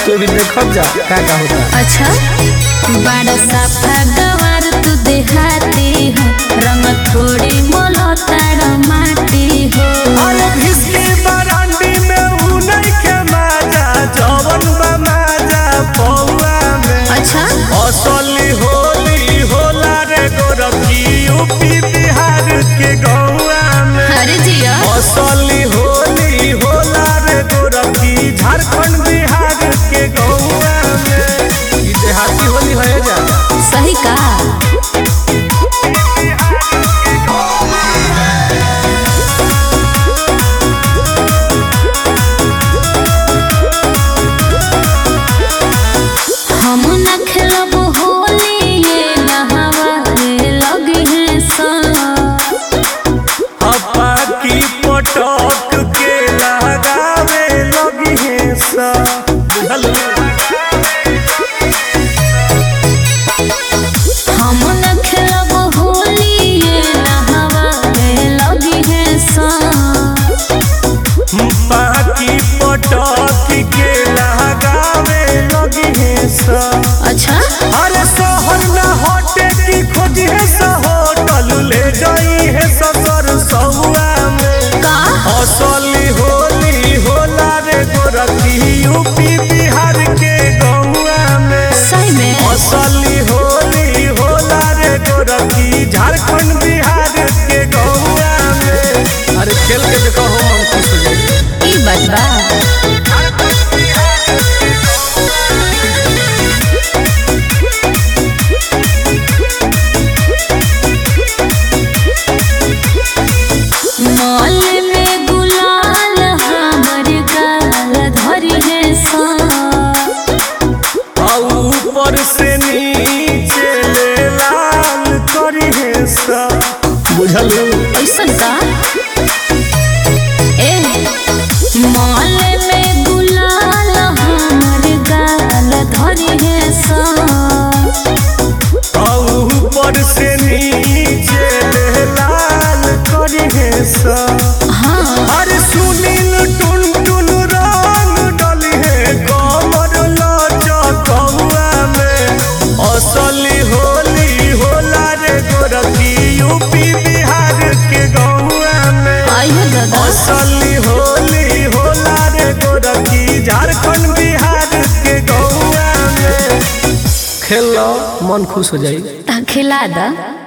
तो भी देखब जा का का होता अच्छा बड़ा साफा गवार तू देहाती हो रंग थोड़ी मोलो तारा माटी हो अरे भिस्की बरांडी में ऊ नइखे माजा जवन बा माजा पौआ में अच्छा असली होली होला रे गोरखी यूपी बिहार के गौआ में अरे जिया असली होली होला रे गोरखी झारखंड बिहार के गौआ में ई देहाती होली है जा सही का हम न खेलब होली ये नहावा रे लगी है सा हप्पा की पटक के लगावे लगी है सा बुझल हम न खेलब होली ये नहावा रे लगी है सा पाकी पटक के लगावे लगी है सा अच्छा अरे शहर न हटे की खोज है सा होटल ले जाई है ससुर सहुआ में का असली होली होला रे गोरखी यूपी बिहार के गौआ में सही में असली होली होला रे गोरखी झारखंड बिहार के गौआ में अरे खेल के देखो हो मन खुश हो जाए ई बात बा मॉल में गुलाल हमर गाल धरी है सा आ ऊपर से नीचे ले लाल करी है सा बुझल ऐसन का ए मॉल में गुलाल हमर गाल धरी है सा आ ऊपर से नीचे ले लाल करी है सा हाँ अरे सुनील टुन टुन रंग डली है कमर लचकौआ में असली होली होला रे गोरखी यूपी बिहार के गौआ में आइयो दादा असली होली होला रे गोरखी झारखंड बिहार के गौआ में खेल लो मन खुश हो जाए ता खिला दा